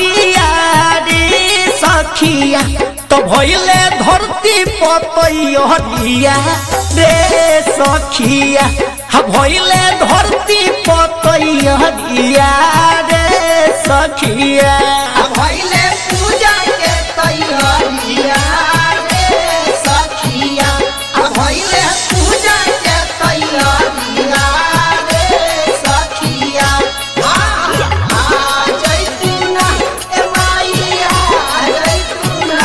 हरिया रे सखिया तो भइले धरती पतैया रे सखिया हा भइले धरती पतैया रे सखिया भइले पूजा के तैयारिया रे सखिया भइले पूजा के तैयारिया रे सखिया आ जैतूना ए माईया जैतूना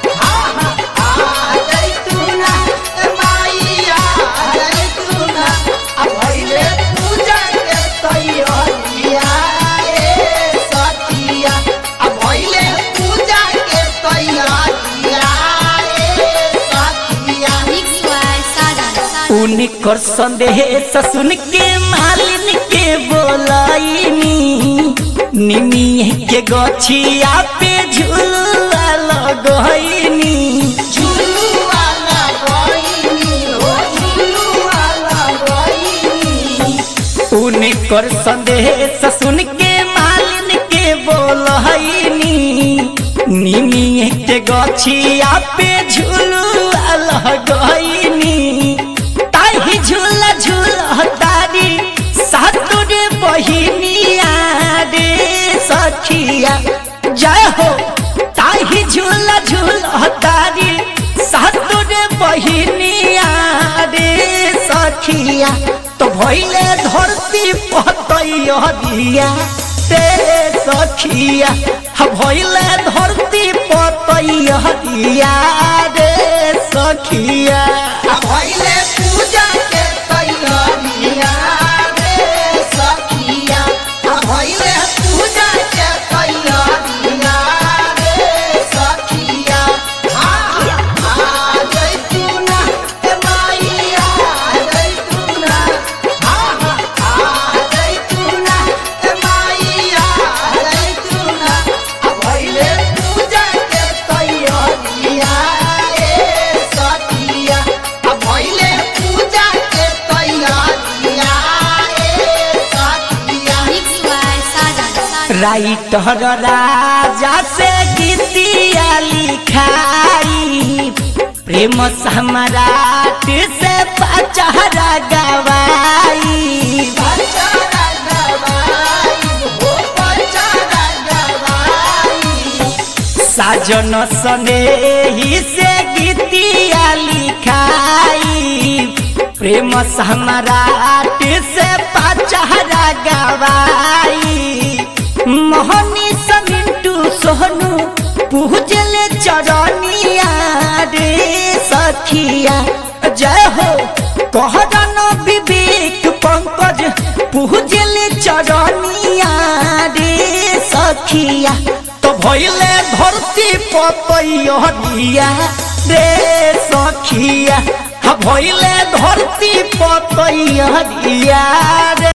आ जैतूना ए माईया जैतूना भइले पूजा के तैयारिया रे सखिया भइले पूजा के तैयारिया रे सखिया Mixed by Sadan. उनकर संदेश सुन के मालिन के बोलाइनी निमी के गछिया पे झुलुआ लगैनी झुलुआ लगैनी हो झुलुआ लगैनी उनकर संदेश सुन के मालिन के बोलाइनी निमी के गछिया पे झुलुआ लगैनी ताही झूला झूला तारी सातुर बहिनिया रे सखिया जय हो ताही झूला झूला तारी सातुर बहिनिया रे सखिया तो भइले धरती पतैया रे सखिया हा भइले धरती पतैया रे सखिया भइले पूजा के तैयारिया रे सखिया भइले पूजा के तैयारिया रे सखिया आ जैतूना ए माईया जैतूना आ जैतूना ए माईया जैतूना भइले पूजा के तैयारिया रे सखिया भइले पूजा के तैयारिया रे सखिया Mixed by Sadan. Writer Raja से गीतिया लिखाई प्रेम सम्राट से पचहरा गवाई पचारा गवाई हो पचारा गवाई साजन सनेही से गीतिया लिखाई प्रेम सम्राट से पचहरा गवाई मोहनी समिंटू सोहनू पूजले चरनिया रे सखिया जय हो कहरन विवेक पंकज पूजले चरनिया रे सखिया तो भइले धरती पतैया रे सखिया हा भइले धरती पतैया रे